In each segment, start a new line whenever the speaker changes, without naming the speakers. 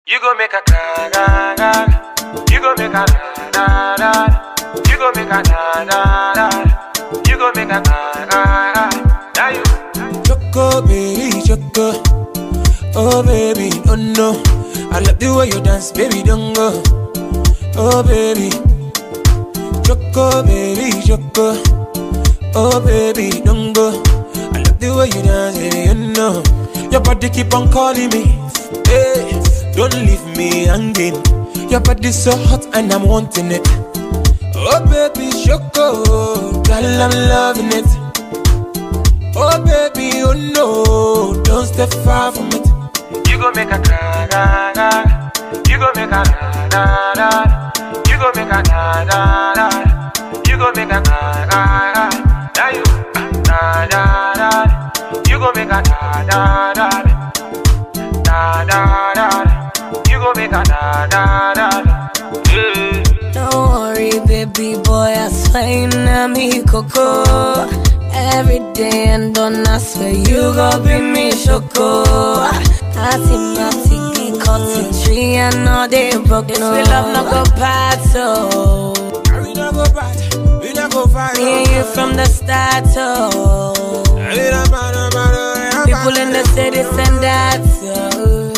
You go make a na na na. You go make a na na na. You go make a na na na. You go make a na na na. Now you.
Choco, baby, choco. Oh, baby, oh no. I love the way you dance, baby, don't go. Oh, baby. Choco, baby, choco. Oh, baby, don't go. I love the way you dance, baby, you know. Your body keep on calling me. Hey, don't leave me hanging. Your body so hot and I'm wanting it. Oh, baby, choco. Girl, I'm loving it. Oh baby, oh no, don't step far from it.
You go make a na na na. You go make a na na na. You go make a na na na. You go make a na na na. Now you na na na. You go make a na na na. Na na na. You go make a na na na. Yeah.
Don't worry, baby boy, I swear you know me coco. Every day and done, I swear you gon' bring me choco. I see my tiki cutting tree and all they broke. This we love no go bad, so
We not go back, we not go far.
me and you from the start, so
We not matter, matter,
people in the city send that, so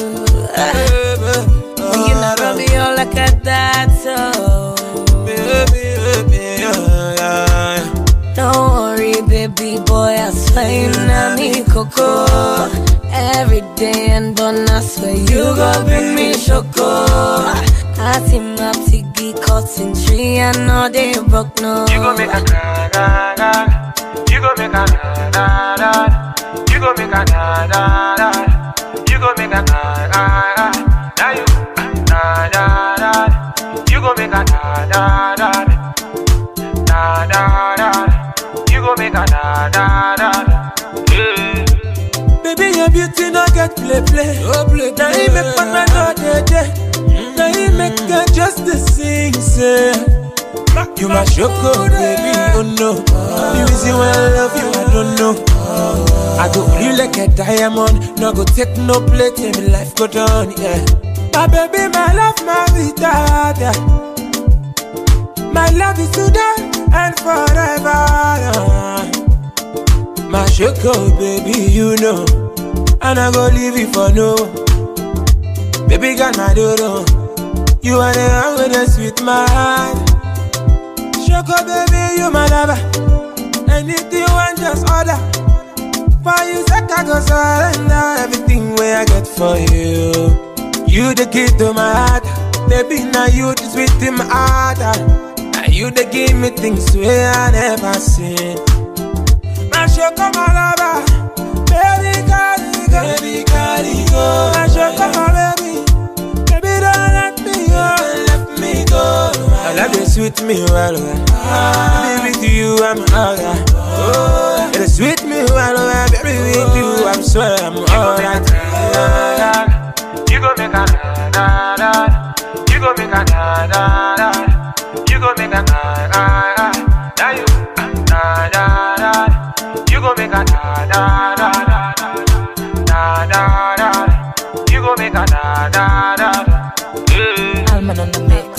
you know Romeo like a that, so.
Baby, baby, yeah, yeah.
Don't worry, baby boy, I swear you know me coco. Every day and done, I swear you gon' bring me choco. I see my tiki cutting tree and all they broke no.
You go make a na na na. You go make a na na na. You go make a na na na. You go make a na na na. Now you na na na. You go make a na na na. Na na na. You go make a na na na. Yeah.
Baby, your beauty no get play play. Oh, play, now you make my know day day. Now you make her just the sing say. You my choco, baby, oh no. The reason why I love you, I don't know. I go hold you like a diamond. No go take no play till my life go down, yeah. My baby, my love, my vida, yeah. My love is today and forever. yeah. My choco, baby, you know. And I go leave you for no. Baby, got my dodo. You are the one with the sweet mind. Choco, baby, you my lover. Anything you want, just order. For you, sec, I go surrender everything where I get for you. You the key to my heart. Baby, now you the sweet in my heart. Now you the give me things where I never seen. My choco, my lover. Baby, carry go. Baby, carry go. My choco, my baby. Baby, don't let me go. Don't let me go. I love you, sweet me, well, well. Baby, with you, I'm alright. Oh, it sweet me, well, well. Baby, with you, I'm swear I'm alright.
You go make a na na na. You go make a na na na. You go make a na na na. Now you na na na. You go make a na na na na na na. You go make a na na na. Yeah.
Alman on the mix.